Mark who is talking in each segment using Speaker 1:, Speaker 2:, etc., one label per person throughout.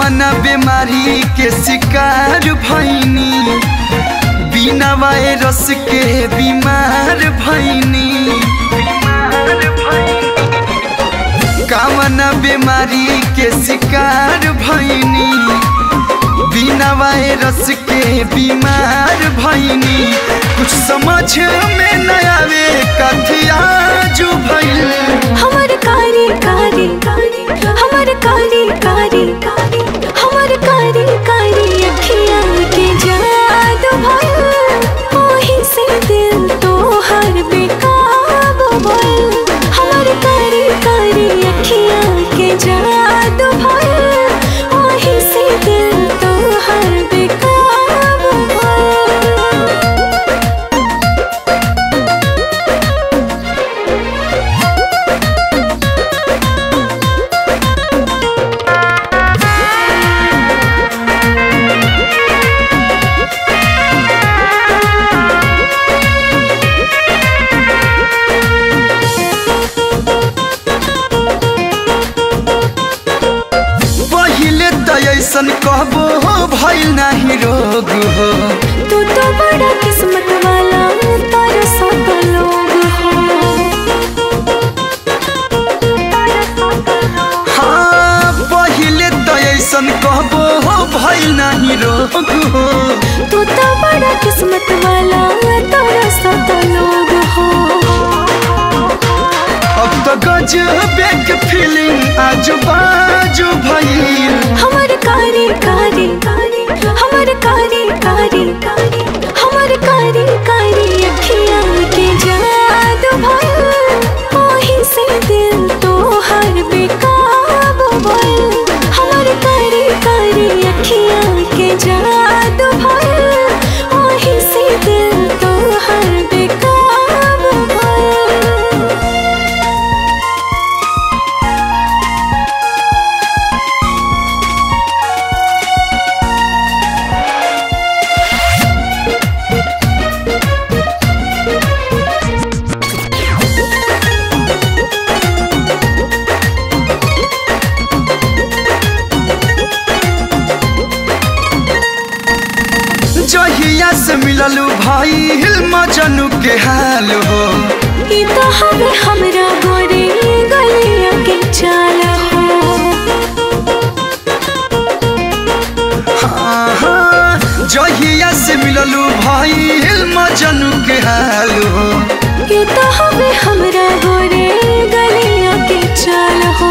Speaker 1: कामना बीमारी के शिकार भैनी बिना वायरस के बीमार भैनी कामना बीमारी के शिकार भैनी बिना वायरस के बीमार भैनी कुछ समझ में न आवे कथिया जो भैल
Speaker 2: हमर कारी कारी हमर कारी कारी हमर कारी कारी अखियाँ के जादू भइल ओही से दिल तोहर बेकाबू भइल हमर कारी कारी अखियाँ के जादू भइल ओही से दिल तोहर बेकाबू भइल
Speaker 1: पहिले त ऐसन कहबो हो भइल नाही रोग हो
Speaker 2: तू तो बड़ा किस्मत वाला तारा साथ लोग हो
Speaker 1: हाँ पहिले त ऐसन कहबो हो भइल नाही रोग हो
Speaker 2: तू तो बड़ा किस्मत वाला तारा साथ लोग हो
Speaker 1: अब त गजबे के फीलिंग आजू बाजू भइल
Speaker 2: हमर कारी कारी हमर कारी कारी हमर कारी कारी अखियाँ के जादू भइल ओही से दिल तोहर बेकाबू भइल हमर कारी कारी अखियाँ के जादू भइल ओही से दिल तोहर बेकाबू भइल
Speaker 1: जहिया से मिललू भाई मजनू के हाल हो
Speaker 2: ई तो हवे हमरा गोरे गलिया के चाल हो
Speaker 1: हाँ, हाँ, जहिया से मिललू भाई मजनू के हाल हो
Speaker 2: ई तो हवे हमरा गोरे गलिया के चाल हो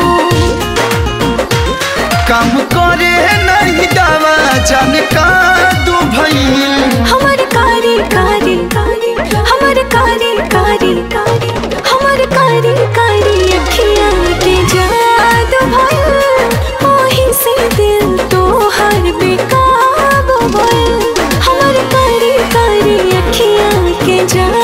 Speaker 1: काम करे नहीं दावा जान का दू भइल
Speaker 2: हमर कारी कारी हमर कारी कारी हमर कारी कारी अखियाँ के जादू भइल ओही से दिल तोहर बेकाबू भइल हमर कारी कारी अखियाँ के जादू